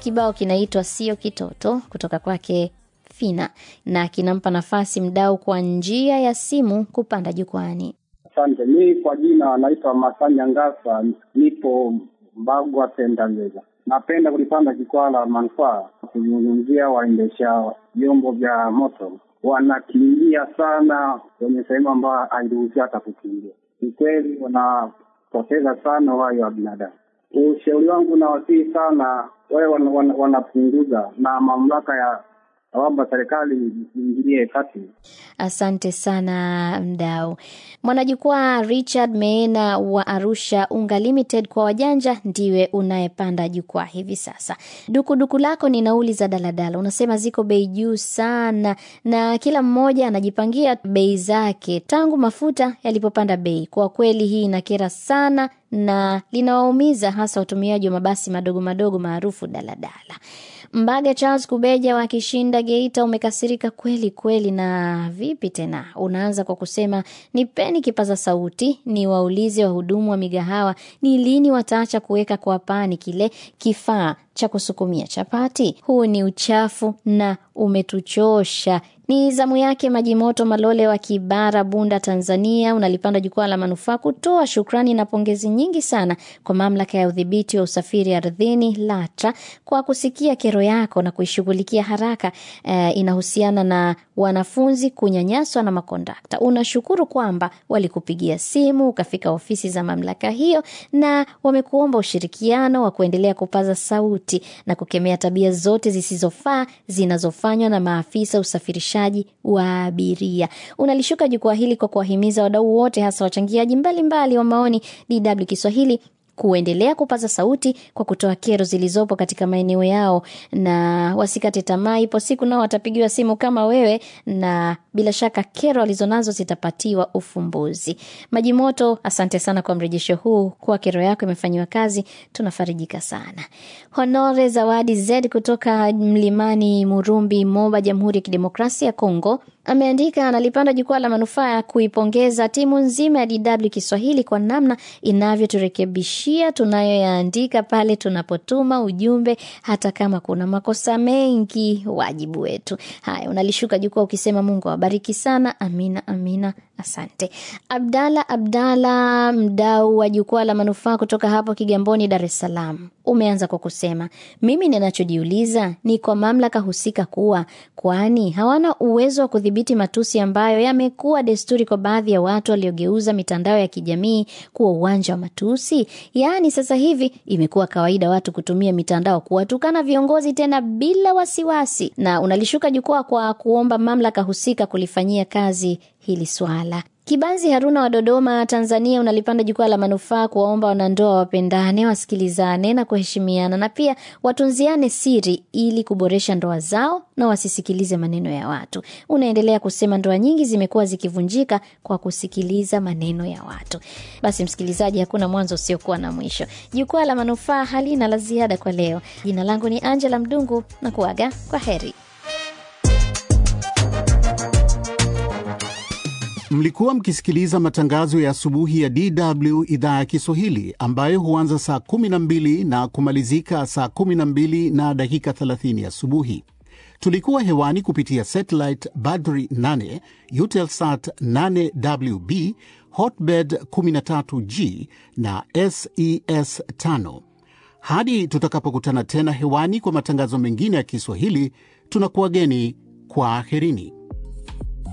Kibao kinaitwa sio kitoto kutoka kwake Fina na kinampa nafasi mdau kwa njia ya simu kupanda jukwani. Asante. Mi kwa jina naitwa Masanya Ngasa, nipo Mbagwa Tendageza. Napenda kulipanda jukwaa la manufaa kuzungumzia waendesha vyombo vya moto, wanakimbia sana kwenye sehemu ambayo hairuhusi hata kukimbia. Ni kweli wanapoteza sana uhai wa binadamu. Ushauri wangu nawasihi sana wawe wanapunguza wana, wana na mamlaka ya naomba serikali iingilie kati. Asante sana mdau. Mwanajukwaa Richard Meena wa Arusha Unga Limited kwa wajanja ndiwe unayepanda jukwaa hivi sasa. Dukuduku lako ni nauli za daladala, unasema ziko bei juu sana, na kila mmoja anajipangia bei zake tangu mafuta yalipopanda bei. Kwa kweli hii inakera sana na linawaumiza hasa watumiaji wa mabasi madogo madogo maarufu daladala. Mbaga Charles Kubeja wa Kishinda Geita, umekasirika kweli kweli. Na vipi tena? Unaanza kwa kusema nipeni kipaza sauti, ni waulize wahudumu wa migahawa ni lini wataacha kuweka kwa pani kile kifaa cha kusukumia chapati. Huu ni uchafu na umetuchosha. Ni zamu yake Maji Moto Malole wa Kibara, Bunda, Tanzania. Unalipanda jukwaa la manufaa kutoa shukrani na pongezi nyingi sana kwa mamlaka ya udhibiti wa usafiri ardhini LATRA kwa kusikia kero yako na kuishughulikia haraka. Eh, inahusiana na wanafunzi kunyanyaswa na makondakta. Unashukuru kwamba walikupigia simu ukafika ofisi za mamlaka hiyo na wamekuomba ushirikiano wa kuendelea kupaza sauti na kukemea tabia zote zisizofaa zinazofanywa na maafisa usafirishaji wa abiria. Unalishuka jukwaa hili kwa kuwahimiza wadau wote, hasa wachangiaji mbalimbali wa maoni DW Kiswahili kuendelea kupaza sauti kwa kutoa kero zilizopo katika maeneo yao, na wasikate tamaa. Ipo siku nao watapigiwa simu kama wewe, na bila shaka kero walizonazo zitapatiwa ufumbuzi. Maji Moto, asante sana kwa mrejesho huu, kuwa kero yako imefanyiwa kazi, tunafarijika sana. Honore Zawadi Z kutoka Mlimani Murumbi, Moba, Jamhuri ya Kidemokrasia ya Kongo ameandika analipanda jukwaa la manufaa ya kuipongeza timu nzima ya DW Kiswahili kwa namna inavyoturekebishia tunayoyaandika pale tunapotuma ujumbe, hata kama kuna makosa mengi, wajibu wetu. Haya, unalishuka jukwaa ukisema Mungu awabariki sana. Amina, amina, asante. Abdala Abdala, mdau wa jukwaa la manufaa kutoka hapo Kigamboni, Dar es Salaam, umeanza kwa kusema mimi ninachojiuliza ni kwa mamlaka husika kuwa kwani hawana uwezo wa kudhibiti matusi ambayo yamekuwa desturi kwa baadhi ya watu waliogeuza mitandao ya kijamii kuwa uwanja wa matusi. Yaani sasa hivi imekuwa kawaida watu kutumia mitandao kuwatukana viongozi tena bila wasiwasi, na unalishuka jukwaa kwa kuomba mamlaka husika kulifanyia kazi hili swala. Kibanzi Haruna wa Dodoma, Tanzania, unalipanda jukwaa la manufaa kuwaomba wanandoa wapendane, wasikilizane na kuheshimiana na pia watunziane siri ili kuboresha ndoa zao na wasisikilize maneno ya watu. Unaendelea kusema ndoa nyingi zimekuwa zikivunjika kwa kusikiliza maneno ya watu. Basi msikilizaji, hakuna mwanzo usiokuwa na mwisho. Jukwaa la manufaa halina la ziada kwa leo. Jina langu ni Angela Mdungu na kuaga kwa heri. Mlikuwa mkisikiliza matangazo ya asubuhi ya DW idhaa ya Kiswahili ambayo huanza saa 12 na kumalizika saa 12 na dakika 30 asubuhi. Tulikuwa hewani kupitia satellite Badri 8, Eutelsat 8WB, Hotbird 13G na SES 5. Hadi tutakapokutana tena hewani kwa matangazo mengine ya Kiswahili, tunakuwageni kwa aherini.